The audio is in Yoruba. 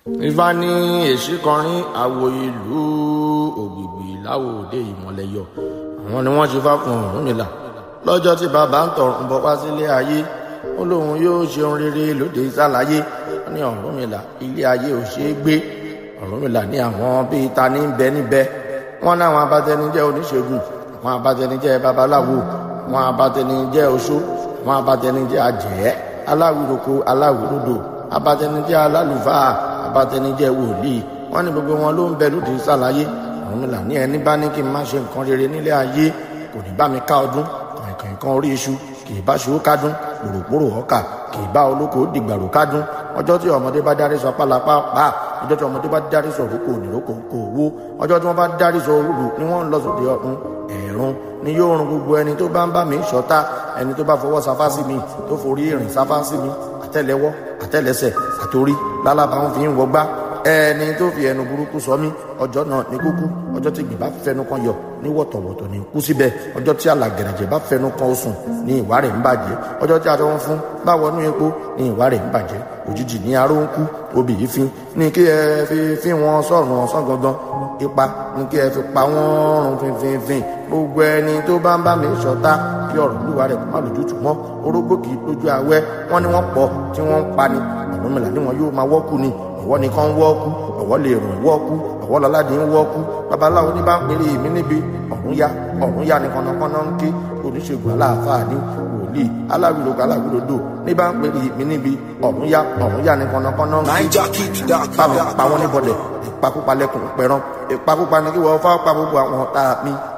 ifá ní èsì kọrin àwo ìlú ògbìgbì láwòdè ìmọ̀lẹ́yọ àwọn ni wọ́n ṣe fá fún Ọ̀rúnmìlà lọ́jọ́ tí bàbá ń tọrùn bọ̀ wá sílé ayé ó lóun yóò ṣeun rere lóde ìsàlàyé ó ní Ọ̀rúnmìlà ilé ayé ò ṣeé gbé Ọ̀rúnmìlà ní àwọn bíi ta ní bẹ níbẹ̀ wọ́n náwọn abatẹnijẹ́ oníṣègùn àwọn abatẹnijẹ́ babaláwo àwọn abatẹnijẹ́ oṣó àwọn abatẹnijẹ́ àjẹ́ aláwìroko aláwìrodò abatẹnijẹ́ alálùfáà abatẹnijẹ́ wòlíì wọ́n ní gbogbo wọn ló ń bẹ lóde ìsàlàyé Ọ̀rúnmìlà ní ẹni bá ní kí n má ṣe nǹkan rere nílé ayé kò ní bá mi ká ọdún kàìnkàìn kan orí iṣu kì í bá ṣòwò kádùn pòròpórò ọkà kì í bá olóko dìgbàrò kádùn ọjọ́ tí ọmọdé bá dárí sọ pálapá pa ọjọ́ tí ọmọdé bá dárí sọ òrókò ònìrókò kò wó ọjọ́ tí wọ́n bá dárí sọ òrùlù ni wọ́n ń lọ sóde ọ̀run ẹ̀rùn ni yóò run gbogbo ẹni tó bá ń bá mi ṣọ̀tá ẹni tó bá fọwọ́ sáfá sí mi tó forí ìrìn sáfá sí mi àtẹ́lẹwọ́ àtẹ́lẹsẹ̀ àtorí lálábàá ń fi ń wọgbá ẹni tó fi ẹnu burúkú sọ mí ọjọ́ náà ní kúkú ọjọ́ tí gbìn bá fẹnu kan yọ ní wọ̀tọ̀wọ̀tọ̀ ní kú síbẹ̀ ọjọ́ tí alàgẹ̀rẹ̀jẹ̀ bá fẹnu kan osùn ní ìwà rẹ̀ ń bàjẹ́ ọjọ́ tí aṣọ wọn fún bá wọnú epo ní ìwà rẹ̀ ń bàjẹ́ òjijì ní aró ń kú obì yìí fin ní kí ẹ fi fi wọn sọ̀rùn ọ̀sán gangan ipa ní kí ẹ fi pa wọ́n rún finfinfin gbogbo ẹni tó bá ń bá mi ṣọ̀tá kí ọ̀rọ̀ olúwa rẹ̀ kó má lójútùú mọ́ orógbó kì í lójú awẹ́ wọ́n ní wọ́n pọ̀ tí wọ́n ń pa ni Ọ̀rúnmìlà ni wọn yóò máa wọ́kù ni ọ̀wọ́ nìkan wọ́ọ̀kú ọ̀wọ́ lè rùn wọ́ọ̀kú ọ̀wọ́ lọ́ládì ń wọ́ọ̀kú babaláwo ní bá ń pèrè èmi níbi ọ̀run ya ọ̀run ya ní kọ́nàkọ́nà ń ké oníṣègùn aláàfáà ní wòlíì aláwìlógo aláwìlódò ní bá ń pèrè èmi níbi ọ̀run ya ọ̀run ya ní kọ́nàkọ́nà ń ké báwọn pa wọn níbọ̀dẹ̀ ìpakúpa lẹ́kùn pẹ̀rán ìpakúpa ní kí wọ́n fá pa gbogbo àwọn ọ̀tá mi